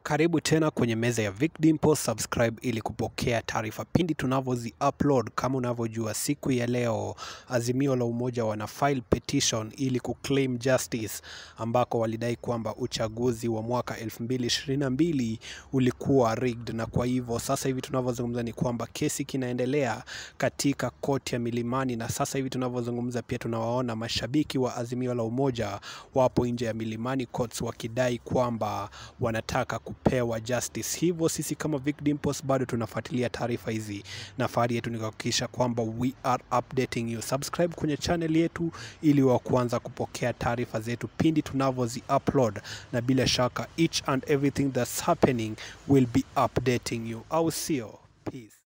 Karibu tena kwenye meza ya Vic Dimple, subscribe ili kupokea taarifa pindi tunavyozi upload. Kama unavyojua, siku ya leo Azimio la Umoja wana file petition ili kuclaim justice, ambako walidai kwamba uchaguzi wa mwaka 2022 ulikuwa rigged, na kwa hivyo sasa hivi tunavyozungumza ni kwamba kesi kinaendelea katika koti ya Milimani, na sasa hivi tunavyozungumza pia tunawaona mashabiki wa Azimio la Umoja wapo nje ya Milimani Courts wakidai kwamba wanataka kupewa justice. Hivyo sisi kama Vic Dimples bado tunafuatilia taarifa hizi, na fahari yetu ni kuhakikisha kwamba we are updating you. Subscribe kwenye channel yetu ili wa kuanza kupokea taarifa zetu pindi tunavyozi upload, na bila shaka each and everything that's happening will be updating you, au sio? Peace.